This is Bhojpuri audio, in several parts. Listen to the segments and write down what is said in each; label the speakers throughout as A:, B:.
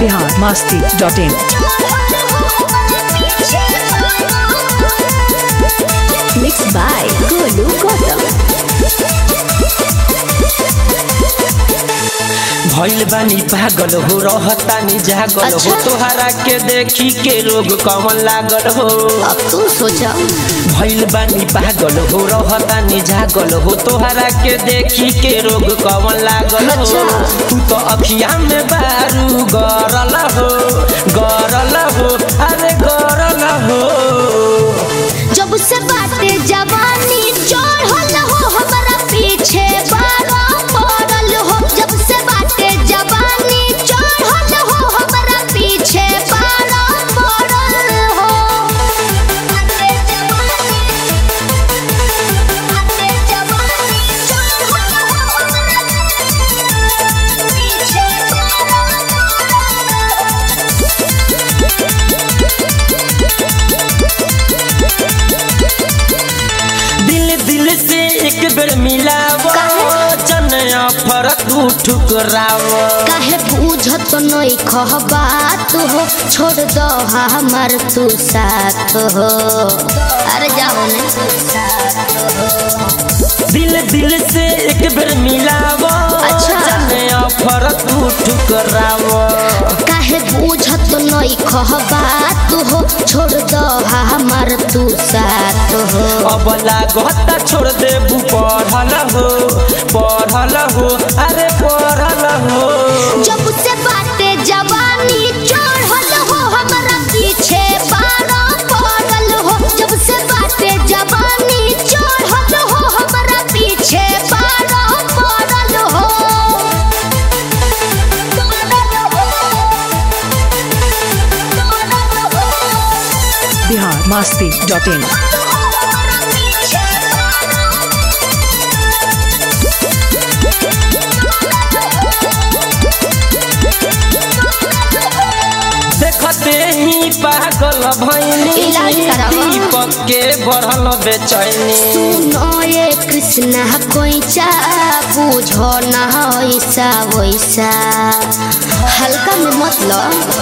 A: Bihar Masti dot in
B: mix by Golu Gautam
C: भइल बानी पागल हो रहतानी जागल हो
B: अच्छा।
C: तोहरा के देखी के रोग कमन लागल हो
B: अब तू सोचा
C: भइल बानी पागल हो रहतानी जागल हो तोहरा के देखी के रोग कमन लागल हो
B: अच्छा।
C: तू तो अखिया में बारू गरल हो गरल हो अरे गरल हो
B: जब से बाटे जवानी चढ़ल हो हमारा पीछे बारा पड़ल हो जब से बाटे जवानी चढ़ल हो हमारा पीछे बारा पड़ल हो
C: दिल दिल से एक बेर मिलाव जनया फरक तू ठुकराव
B: काहे बूझत नहीं खह बात हो छोड़ दो हमार तू साथ हो अरे जाओ ने
C: दिल दिल से एक बेर मिलाव
B: अच्छा।
C: जनया फरक तू ठुकराव
B: काहे बूझत नहीं खह बात हो छोड़ दो हमार तू साथ हो
C: अब लागता छोड़ देबू पढ़ल हो पढ़ल हो अरे पढ़ल हो
B: जब से बाटे जवानी चढ़ल हो हमारा पीछे बारा पड़ल हो जब से बाटे जवानी चढ़ल हो हमारा पीछे बारा पड़ल हो
A: बिहार मस्ती डॉट इन
C: देखते ही पागल भैनी
B: इलाज करावा।
C: दीपक के बढ़ल बेचैनी
B: सुनो ये कृष्णा कोइचा बुझो ना ऐसा वैसा हल्का में मतलब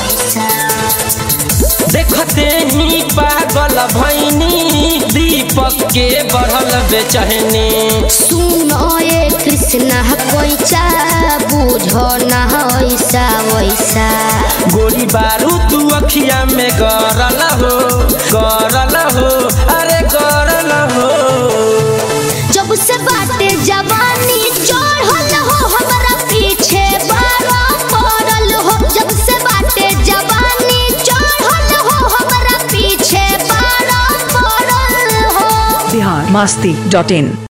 C: देखते ही पागल भैनी दीपक के बढ़ल बेचैनी
B: सुनो ये कृष्णा कोइचा बुझो ना ऐसा वैसा
C: गोली बारू तू अखिया में गरल हो गरल हो अरे गरल हो
B: जब से बाटे जवानी चढ़ल हो हमारा पीछे बारा पड़ल हो जब से बाटे जवानी चढ़ल हो हमारा पीछे बारा पड़ल हो
A: बिहार मस्ती डॉट इन